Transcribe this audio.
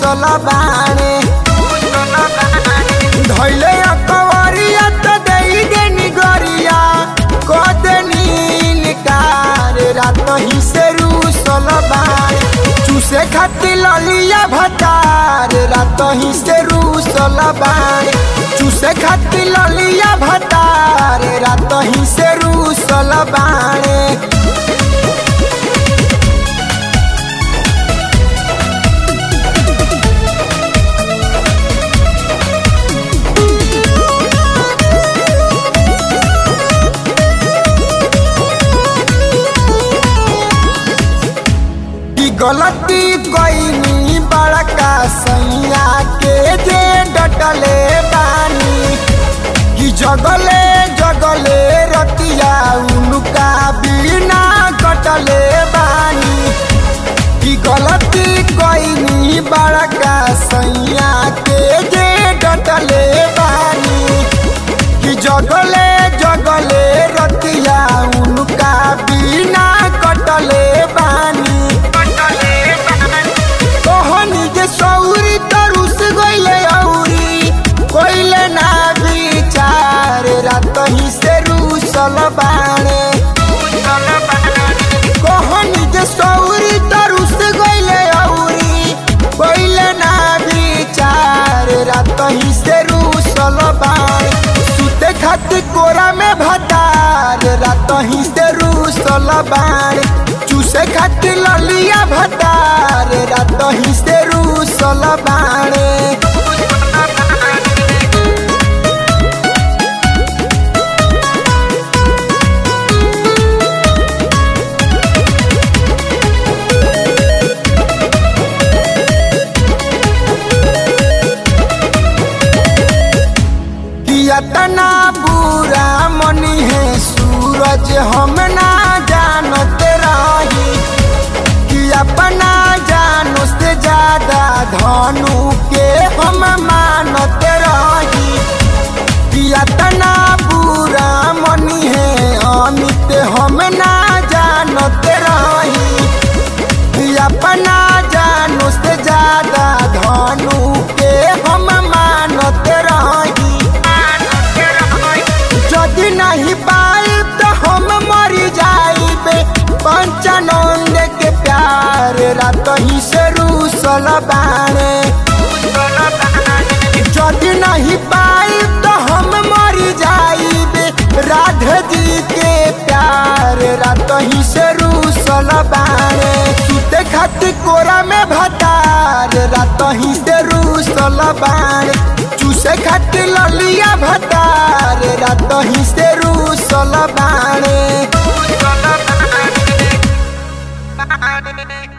रूसल बाणे धैले अकवरिया त देई देनी गरिया क देनी निकार रात ही से रूसल बाणे चूसे खातिर ललिया भतार रात ही से रूसल बाणे चूसे खातिर ललिया भतार रात ही से रूसल बाणे की गलती कईनी बड़का सैया के जे डटले बानी कि जगले जगले रतिया उनका बिना कटले बानी की गलती कईनी बड़का सैया के जे डटले बानी कि जगले जगले रतिया उनका बिना कटले बानी कहनी जे सौरी तरुस गइले औरी कोइले ना विचार रात ही से रूसल बाणे कहनी जे सौरी तरुस गइले औरी कोइले ना विचार रात ही से रूसल बाणे सुते खातिर कोरा में भतार रात ही से रूसल बाणे चूसे खातिर ललिया भतार रात ही से रूसल बाणे किया तना बुरा मनी है सूरज हम ना जानत रही कि अपना जानो से ज्यादा धनु के हम मानत रही किया तना बुरा मनी है अमित हम ना जानत रही कि अपना जानो से ज्यादा धनु के हम मानत रही यदि नहीं पाई तो हम मर जाइबे पंचानंद के प्यार रात ही से रूसल बाणे यदि नहीं पाई तो हम मर जाइबे राधे जी के प्यार रात ही से रूसल बाणे सुते खातिर कोरा में भतार रात ही से रूसल बाणे चूसे खातिर ललिया भतार रात ही से रूसल बाणे